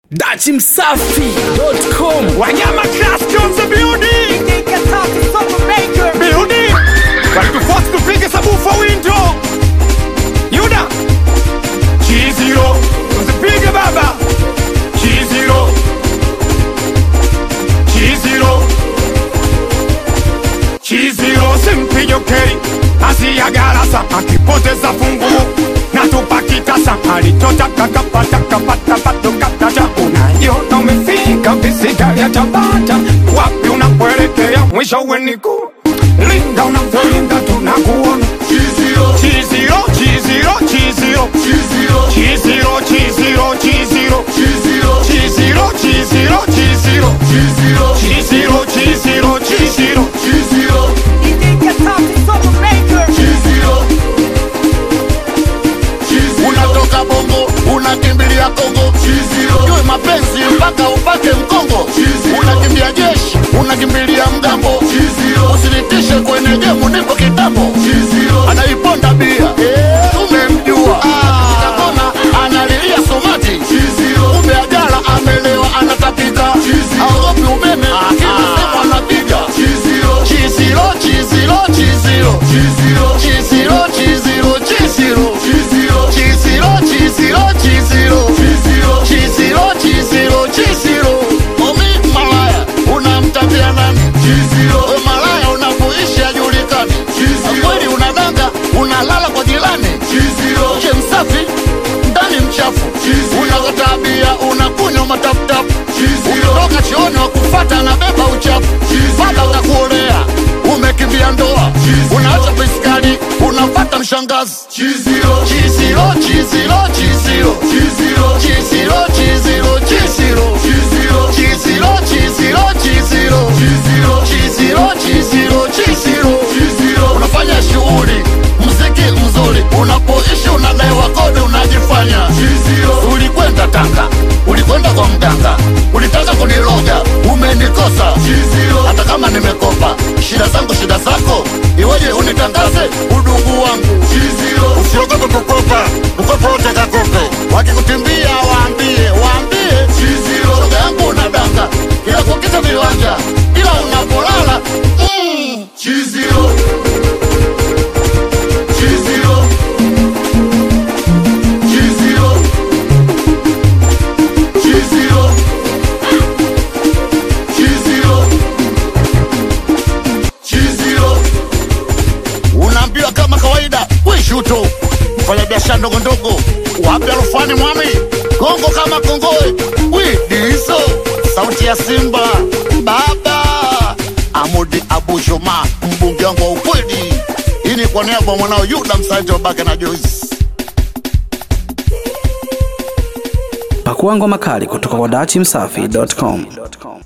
dachimsafi.com Wanyama Class Jones building building walituforce tupige sabufa window Yuda Chiziro usipige baba Chiziro Chiziro Chiziro simpige ukeri asiyagarasa akipoteza funguo na tupakitasa alichotaka kapata kapata pato kataja unaiona umefika visika ya tabata wapi unapoelekea mwisho weniku linda unavyolinda tunakuona Chiziro Chiziro Chiziro Chiziro Chiziro Chiziro Chiziro Chiziro Chiziro Chiziro Chiziro Chiziro unatoka bongo unakimbilia kongo jue mapenzi mpaka upate mkongo unakimbia jeshi unakimbilia mgambo usinitishe kwenye gemu nipo kitambo anaiponda bia umemjua kakona analilia somati kumbe ajala amelewa anatapika aogopi umeme akisema anapiga chiziro chiziro chiziro chiziro chiziro chiziro Chiziro, chiziro, chiziro. Chiziro, chiziro, chiziro. Omi malaya, unamtambia nani? We malaya unapoishi hajulikani. Kweli unadanga, unalala kwa jirani. Nje msafi, ndani mchafu. Unakotabia, unakunywa mataputapu. Ukitoka chooni wakufata na beba uchafu. Baba utakuolea, umekimbia ndoa. Unaacha piskali, unapata mshangazi. Chiziro, chiziro, chiziro. Chiziro, chiziro, chiziro. Chiziro, chiziro, chiziro. Chiziro, chiziro, chiziro. Unafanya shughuli, mziki mzuri. Unapoishi unadaiwa kodi, unajifanya. Ulikwenda Tanga, ulikwenda kwa mganga, ulitaka kuniloga, umenikosa. Hata kama nimekopa, shida zangu shida zako, iweje unitangaze udugu wangu? Usiogope kukopa, mkopo wote kakope. Wakikutimbia waambie, waambie shoga yangu unadanga, kila kukita viwanja, ila unapolala mm. unaambiwa kama kawaida wishuto mfanya biashara ndogo ndogo wapi alufani mwami kongo kama kongoe widiso sauti ya simba baba amudi abushoma mbunge wangu wa ukweli hii ni kwa niaba ya mwanao yuda msaji wa bake na joisi pakua ngoma kali kutoka kwa dachimsafi.com